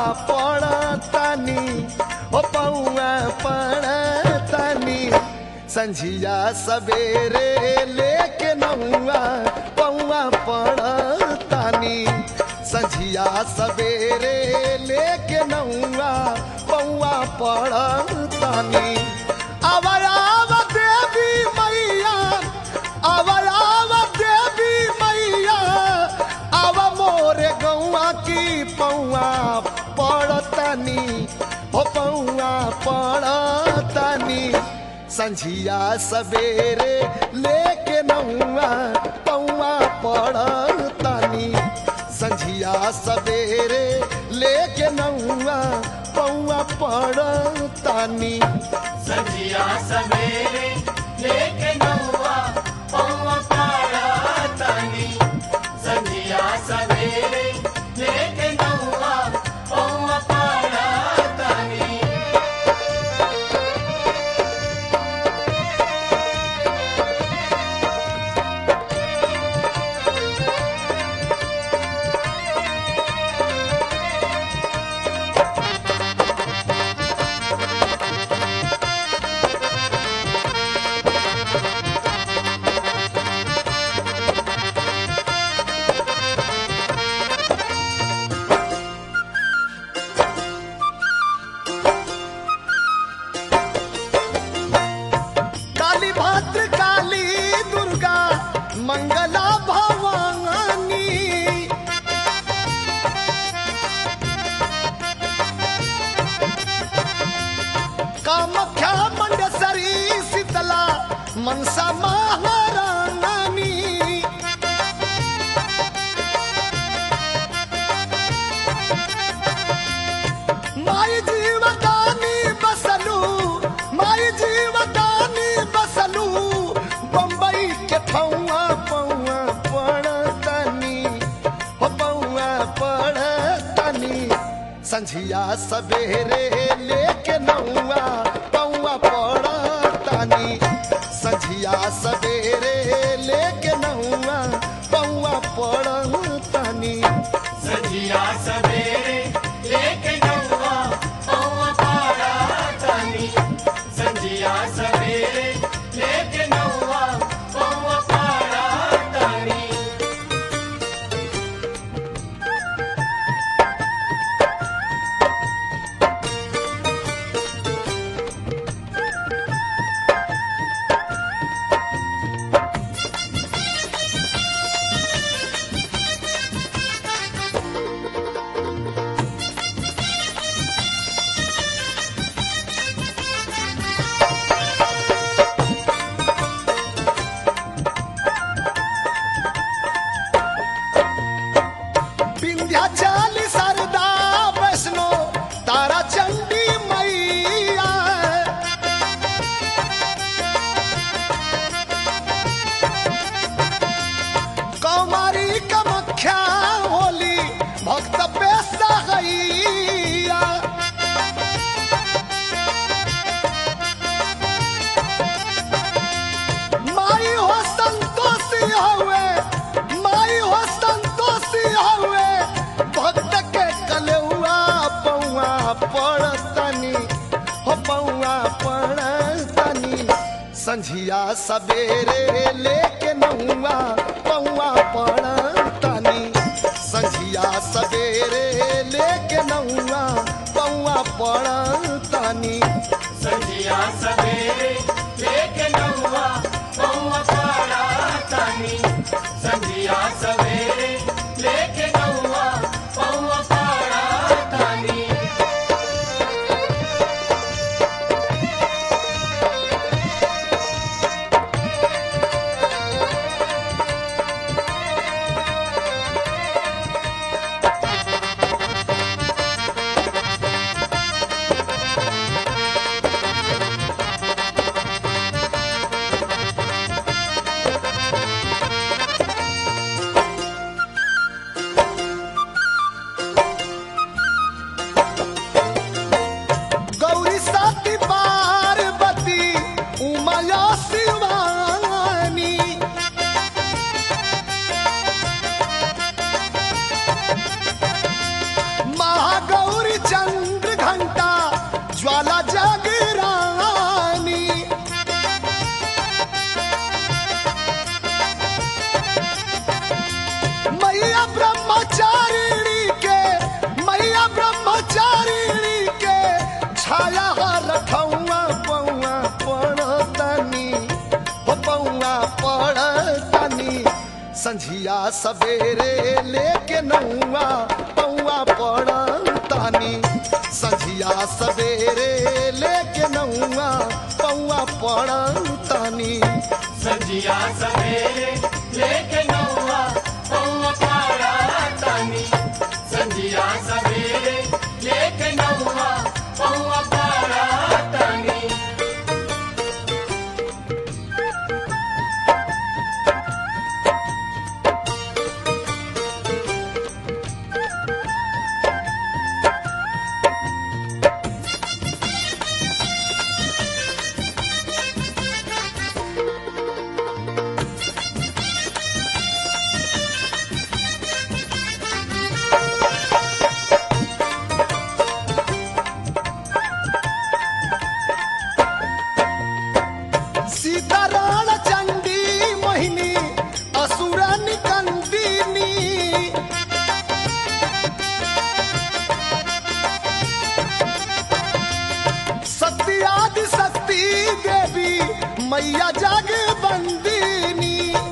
पड़तानी हो पौआ पड़तानी संझिया सवेरे लेके नौआ पौआ पड़तानी संझिया सवेरे लेके नौआ पौआ पड़तानी अवयाव देवी मैया अवयाव देवी मैया अव मोरे गौआ की पौआ पड़तानी हो पौआ पड़तानी संझिया सवेरे लेके नौआ पौआ पड़तानी संझिया सवेरे लेके नौआ पौआ पड़तानी संजिया सवेरे लेके नौआ पौआ पाड़ा तानी संजिया सवेरे लेके नौआ पौआ पाड़ा तानी काली भद्र काली दुर्गा मंगला भवानी कामख्या मंडसरी शीतला मनसा महारानी माई जीवदानी बसलू माई जीवदानी बसलू बम्बई के पौआ पौआ पड़तनी हो पौआ पड़तनी संझिया सवेरे लेके नौआ पौआ पड़तनी संझिया सवेरे लेके नौआ पौआ पड़तनी संजिया सवेरे लेके नौआ पौआ पाड़ा तानी संजिया सवेरे लेके नौआ पौआ पाड़ा तानी विंध्याचल सरदा वैष्णो तारा चंडी मैया कौमारी कमख्या होली भक्त बेसा गैया माई हो संतोषी हुए माई हो संतोषी हुए भक्त के कलेउआ पौआ पड़तनी हो पौआ पड़तनी संझिया सवेरे लेके नौआ पौआ पड़तनी संझिया सवेरे लेके नौआ पौआ पड़तनी संजिया सवेरे लेके नौआ पौआ पाड़ा तानी संजिया सवेरे लेके नौआ पौआ पाड़ा तानी सवेरे लेके नौआ पौआ पड़तानी संझिया सवेरे लेके नौआ पौआ पड़तानी संजिया सवेरे लेके नौआ पौआ पाड़ा तानी संजिया सवेरे लेके नौआ पौआ पाड़ा तानी सीताराण चंडी मोहिनी असुर निकंदिनी सत्यादि शक्ति देवी मैया जग बंदिनी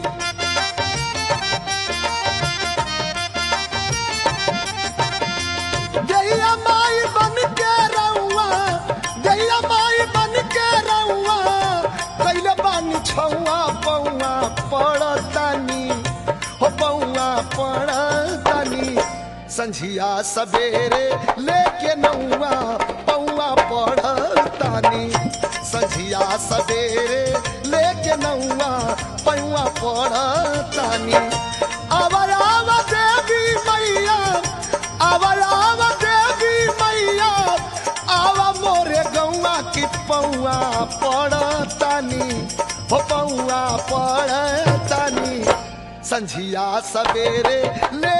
गैया माई बन के रउआ गैया माई बन के रउआ कैले बानी छौआ पौआ पड़तानी हो पौआ पड़तानी संझिया सवेरे लेके नौआ पौआ पड़तानी संझिया सवेरे लेके नौआ पौआ पड़तानी आवर आव देवी मैया आवर आव देवी मैया आवा मोरे गौआ की पौआ पड़तानी हो पौआ पड़तानी संझिया सवेरे ले